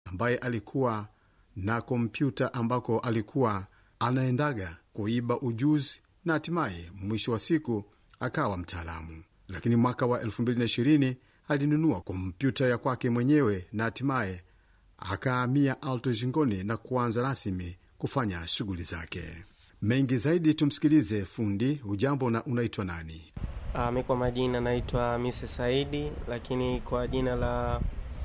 ambaye alikuwa na kompyuta ambako alikuwa anaendaga kuiba ujuzi na hatimaye mwisho wa siku akawa mtaalamu. Lakini mwaka wa 2020 alinunua kompyuta ya kwake mwenyewe na hatimaye akahamia Alto Jingoni na kuanza rasmi kufanya shughuli zake. Mengi zaidi tumsikilize fundi. Hujambo na unaitwa nani? Uh, mi kwa majina naitwa Mise Saidi, lakini kwa jina la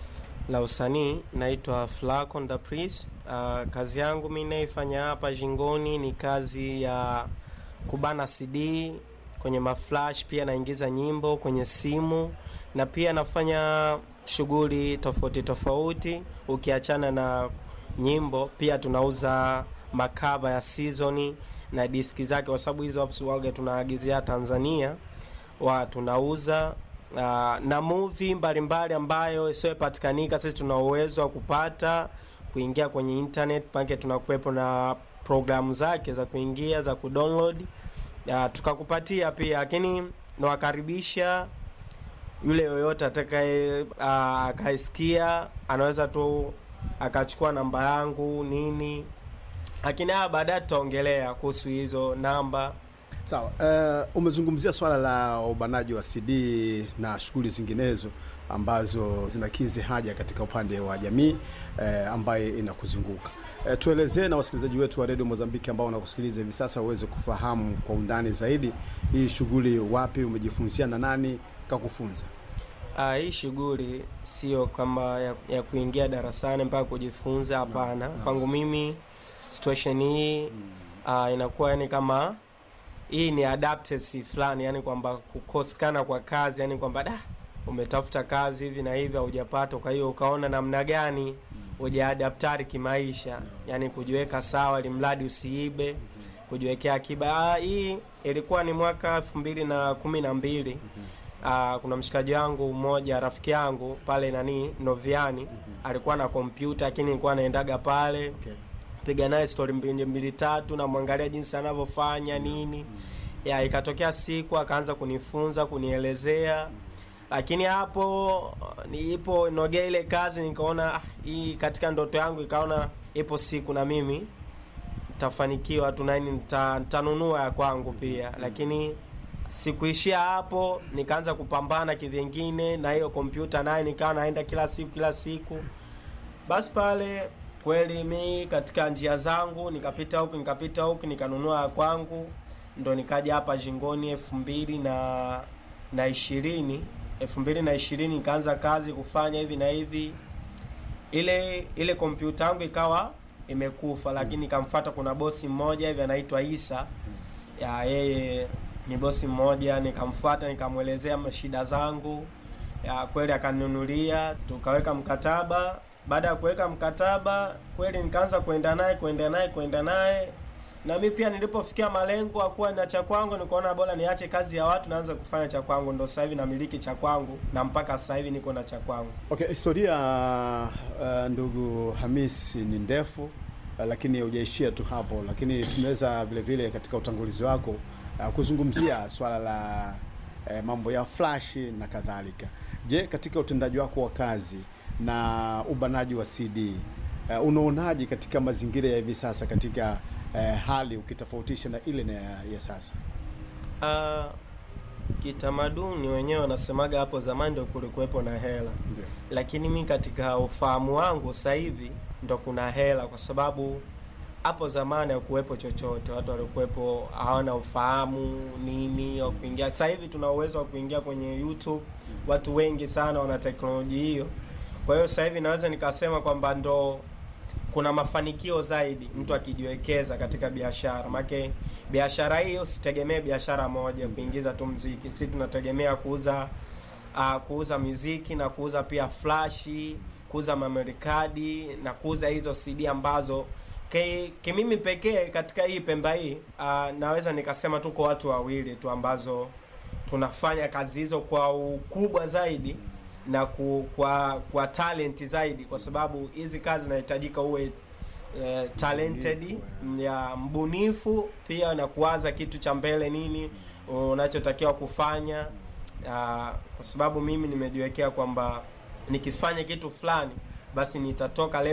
la usanii naitwa Flacon da Pris. Uh, kazi yangu mi naifanya hapa Jingoni ni kazi ya kubana CD kwenye maflash, pia naingiza nyimbo kwenye simu na pia nafanya shughuli tofauti tofauti. Ukiachana na nyimbo, pia tunauza makava ya seasoni na diski zake, kwa sababu hizo waga tunaagizia Tanzania wa tunauza uh, na movie mbalimbali ambayo isiyopatikanika, sisi tuna uwezo wa kupata kuingia kwenye internet pake, tunakuwepo na programu zake za kuingia za kudownload uh, tukakupatia pia, lakini nawakaribisha yule yoyote atakaye uh, akaisikia anaweza tu akachukua namba yangu nini, lakini haya baadaye tutaongelea kuhusu hizo namba. Sawa. Uh, umezungumzia swala la ubanaji wa CD na shughuli zinginezo ambazo zinakizi haja katika upande wa jamii uh, ambaye inakuzunguka. Uh, tuelezee na wasikilizaji wetu wa redio Mozambiki ambao wanakusikiliza hivi sasa uweze kufahamu kwa undani zaidi hii shughuli, wapi umejifunzia na nani kakufunza? Uh, hii shughuli sio kama ya, ya kuingia darasani mpaka kujifunza, hapana. Kwangu mimi situation hii uh, inakuwa yani kama hii ni adaptesi fulani, yani kwamba kukosekana kwa kazi, yani kwamba da umetafuta kazi hivi na hivi haujapata, kwa hiyo ukaona namna gani ujaadaptari kimaisha, yani kujiweka sawa, ili mradi usiibe, kujiwekea akiba. Ah, hii ilikuwa ni mwaka elfu mbili na kumi na mbili. Uh, kuna mshikaji wangu mmoja rafiki yangu pale nani Noviani alikuwa na kompyuta, lakini nilikuwa anaendaga pale Okay. piga naye stori mbili mbili tatu, namwangalia jinsi anavyofanya nini ya, ikatokea siku akaanza kunifunza kunielezea, lakini hapo niipo nogea ile kazi, nikaona ah, hii katika ndoto yangu, ikaona ipo siku na mimi nitafanikiwa tu nani nita- nitanunua ya kwangu pia, lakini sikuishia hapo, nikaanza kupambana kivyengine na hiyo kompyuta naye, nikawa naenda kila siku kila siku basi pale kweli mi katika njia zangu nikapita huku nikapita huku nikanunua ya kwangu, ndo nikaja hapa Jingoni elfu mbili na na ishirini elfu mbili na ishirini nikaanza kazi kufanya hivi na hivi. Ile ile kompyuta yangu ikawa imekufa, lakini nikamfuata, kuna bosi mmoja hivi anaitwa Isa ya yeye ni bosi mmoja, nikamfuata nikamwelezea shida zangu ya kweli akaninunulia, tukaweka mkataba. Baada ya kuweka mkataba, kweli nikaanza kwenda naye kwenda naye kwenda naye, na mi pia nilipofikia malengo akuwa na cha kwangu, nikaona bora niache kazi ya watu, naanza kufanya cha kwangu. Ndo sasa hivi namiliki cha kwangu na mpaka sasa hivi niko na cha kwangu. Okay, historia uh, ndugu Hamis ni ndefu uh, lakini hujaishia tu hapo, lakini tunaweza vile vile katika utangulizi wako uh, kuzungumzia swala la uh, mambo ya flash na kadhalika. Je, katika utendaji wako wa kazi na ubanaji wa CD uh, unaonaje katika mazingira ya hivi sasa katika uh, hali ukitofautisha na ile na ya, ya sasa? Ah, kitamaduni wenyewe wanasemaga hapo zamani ndo kulikuwepo na hela Ndio. lakini mi katika ufahamu wangu sasa hivi ndo kuna hela, kwa sababu hapo zamani hakuwepo chochote, watu walikuwepo hawana ufahamu nini wa kuingia. Sasa hivi tuna uwezo wa kuingia kwenye YouTube, watu wengi sana wana teknolojia hiyo. Kwa hiyo sasa hivi naweza nikasema kwamba ndo kuna mafanikio zaidi mtu akijiwekeza katika biashara, make biashara hiyo usitegemee biashara moja kuingiza tu mziki. Sisi tunategemea kuuza uh, kuuza miziki na kuuza pia flashi, kuuza memory card na kuuza hizo CD ambazo ki, kimimi pekee katika hii Pemba hii uh, naweza nikasema tuko watu wawili tu ambazo tunafanya kazi hizo kwa ukubwa zaidi na ku, kwa kwa talent zaidi, kwa sababu hizi kazi zinahitajika uwe eh, talented Mbunifu, ya mbunifu pia na kuwaza kitu cha mbele nini unachotakiwa kufanya Ah, kwa sababu mimi nimejiwekea kwamba nikifanya kitu fulani basi nitatoka